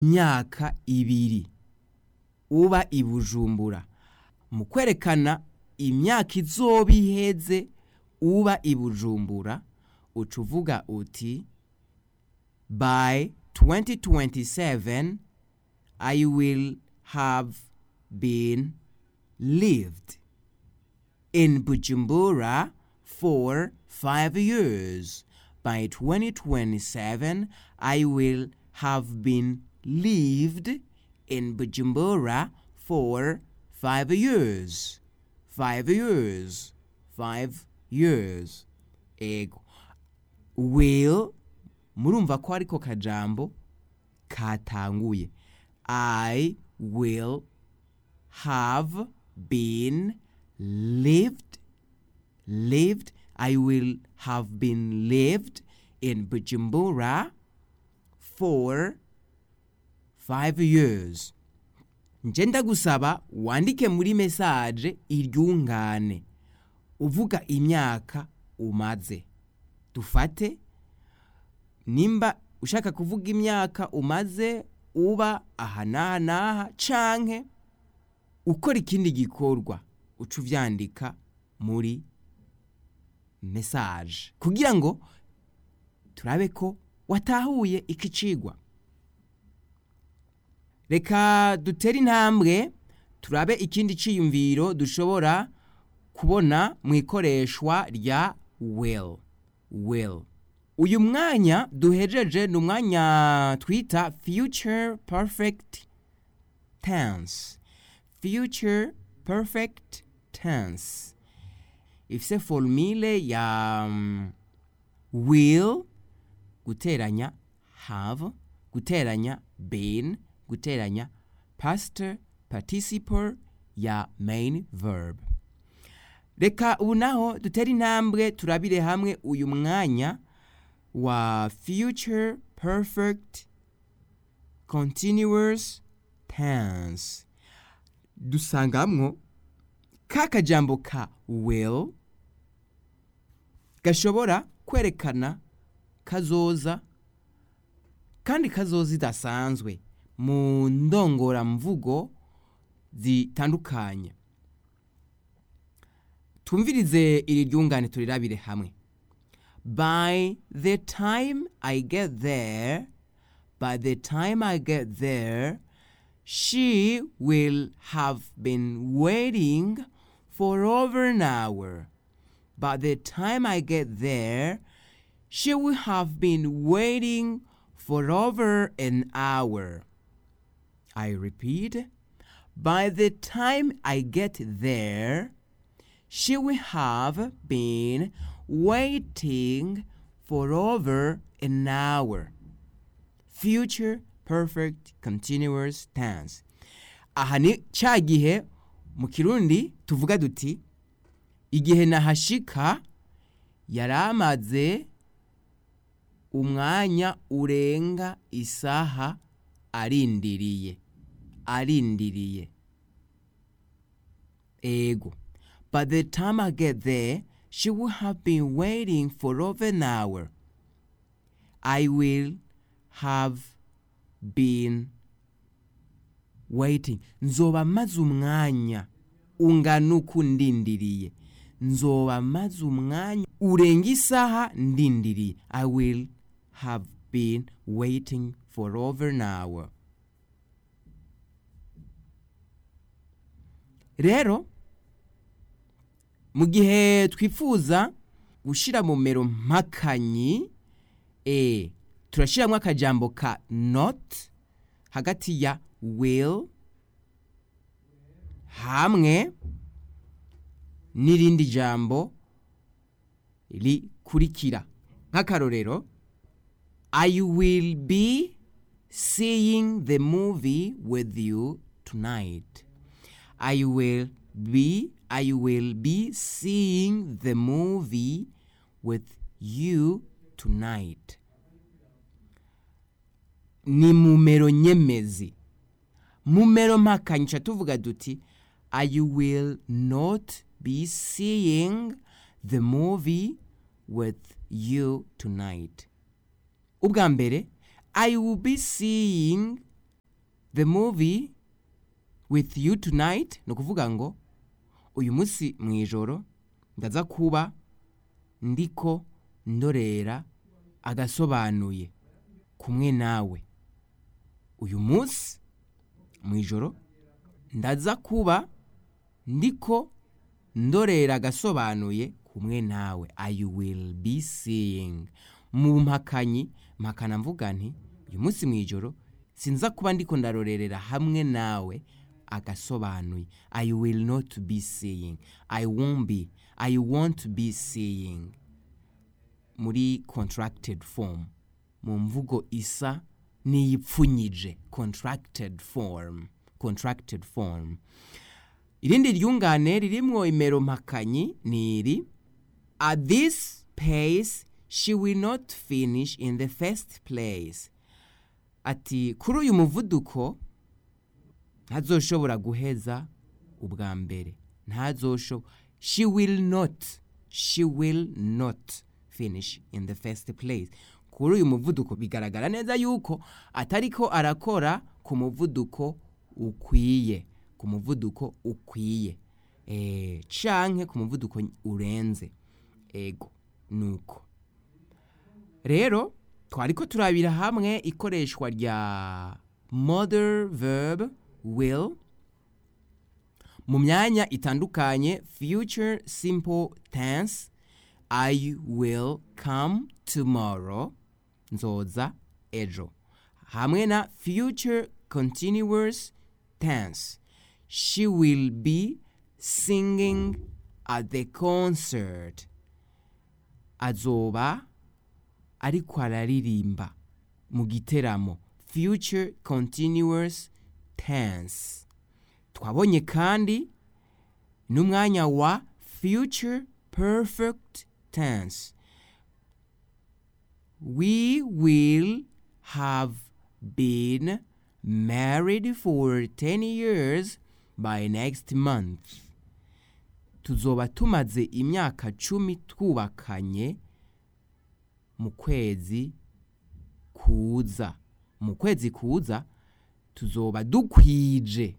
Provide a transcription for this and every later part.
myaka ibiri uba i bujumbura mu kwerekana imyaka izoba iheze uba i bujumbura uca uvuga uti by 2027 i will have been lived in bujumbura for five years by 2027 i will have been lived in bujumbura for five years five years five years ego will murumva ko ariko kajambo katanguye i will have been lived lived i will have been lived in bujumbura for five years nje ndagusaba wandike muri mesaje iryungane uvuga imyaka umaze dufate nimba ushaka kuvuga imyaka umaze uba aha n'aha n'aha canke ukora ikindi gikorwa uca uvyandika muri mesaje kugira ngo turabe ko watahuye iki cigwa reka dutere intambwe turabe ikindi ciyumviro dushobora kubona mu ikoreshwa rya will will uyu mwanya duhejeje ni umwanya twita future perfect tense future perfect tense ifise formule ya um, will guteranya have guteranya been guteranya past participle ya main verb reka ubu naho dutere intambwe turabire hamwe uyu mwanya wa future perfect continuous tense dusangamwo ka kajambo ka will gashobora kwerekana kazoza kandi kazoza idasanzwe mu ndongoramvugo zitandukanye twumvirize iri ryungane turirabire hamwe by the time i get there by the time i get there she will have been waiting for over an hour by the time i get there she will have been waiting for over an hour i repeat by the time i get there she will have been waiting for over an hour. Future perfect continuous tense. Aha ni ca gihe mu kirundi tuvuga duti igihe nahashika yari amaze umwanya urenga isaha arindiriye arindiriye ego By the time I get there, she will have been waiting for over an hour. I will have been waiting. Nzoba maze umwanya ungana uku ndindiriye. Nzoba maze umwanya urenga isaha ndindiriye. I will have been waiting for over an hour. Rero mu gihe twifuza gushyira mu mero mpakanyi e turashyiramo akajambo ka not hagati ya will hamwe n'irindi jambo rikurikira nk'akarorero i will be seeing the movie with you tonight i will be I will be seeing the movie with you tonight. Ni mumero nyemezi. Mumero mpakanyisha tuvuga duti I will not be seeing the movie with you tonight. Ubwa mbere I will be seeing the movie with you tonight ni ukuvuga ngo uyu munsi mu ijoro ndaza kuba ndiko ndorera agasobanuye kumwe nawe uyu munsi mu ijoro ndaza kuba ndiko ndorera agasobanuye kumwe nawe i will be seeing mu mpakanyi mpakana mvuga nti uyu munsi mu ijoro sinza kuba ndiko ndarorerera hamwe nawe agasobanuye i will not be seeing i won't be i won't be seeing muri contracted form mu mvugo isa n'iyipfunyije contracted form contracted form irindi ryungane ririmwo imero mpakanyi ni iri at this pace she will not finish in the first place ati kuri uyu muvuduko ntazoshobora guheza ubwa mbere ntazoshobora she will not she will not finish in the first place kuri uyu muvuduko bigaragara neza yuko atariko arakora ku muvuduko ukwiye ku muvuduko ukwiye eh canke ku muvuduko urenze ego nuko rero twariko turabira hamwe ikoreshwa rya mother verb will mu myanya itandukanye future simple tense i will come tomorrow nzoza ejo hamwe na future continuous tense she will be singing at the concert azoba ariko araririmba mu giteramo future continuous tense twabonye kandi n'umwanya wa future perfect tense we will have been married for 10 years by next month tuzoba tumaze imyaka cumi twubakanye mu kwezi kuza mu kwezi kuza tuzoba dukwije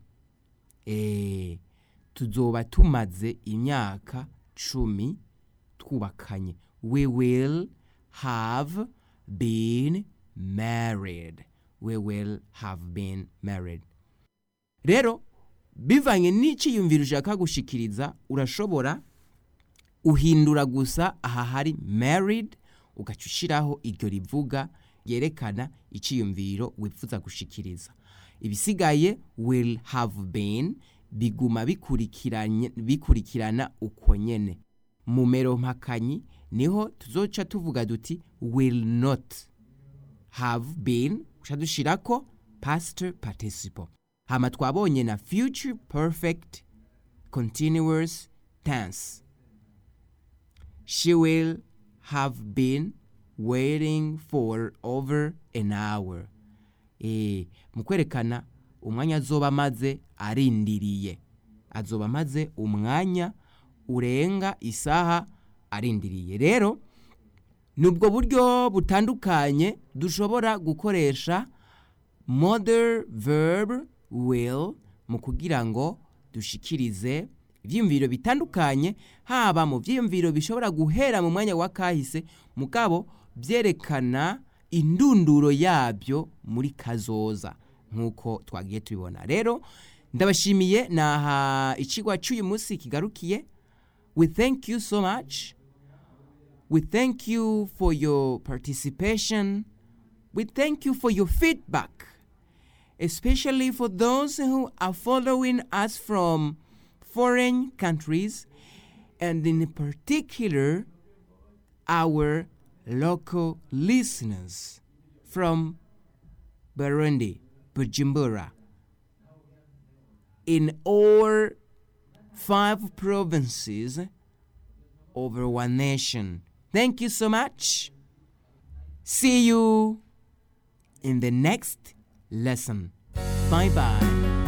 eh tuzoba tumaze imyaka cumi twubakanye we will have been married we will have been married rero bivanye n'iciyumviro ushaka gushikiriza urashobora uhindura gusa aha hari married ugaca ushyiraho iryo rivuga ryerekana iciyumviro wifuza gushikiriza ibisigaye will have been biguma bikurikiranye bikurikirana uko nyene mu mero mpakanyi niho tuzoca tuvuga duti will not have been uca dushirako past participle hama twabonye na future perfect continuous tense she will have been waiting for over an hour eh mu kwerekana umwanya azoba amaze arindiriye azoba amaze umwanya urenga isaha arindiriye rero nubwo buryo butandukanye dushobora gukoresha mother verb will mu kugira ngo dushikirize ibyiyumviro bitandukanye haba mu byiyumviro bishobora guhera mu mwanya wa kahise mugabo byerekana indunduro yabyo muri kazoza nk'uko twagiye tubibona rero ndabashimiye naha ikigwa cy'uyu munsi kigarukiye we thank you so much we thank you for your participation we thank you for your feedback especially for those who are following us from foreign countries and in particular our local listeners from Burundi, Bujumbura, in all five provinces over one nation. Thank you so much. See you in the next lesson. Bye bye.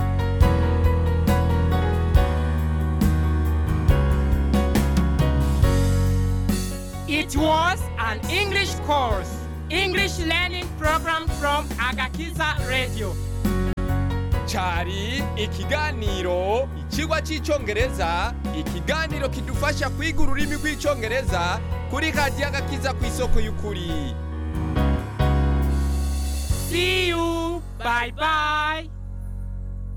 It was an English course, English learning program from Agakiza Radio. cyari ikiganiro ikigwa cy'icyongereza ikiganiro kidufasha kwiga ururimi rw'icyongereza kuri radiyo agakiza ku isoko y'ukuri See you. Bye bye.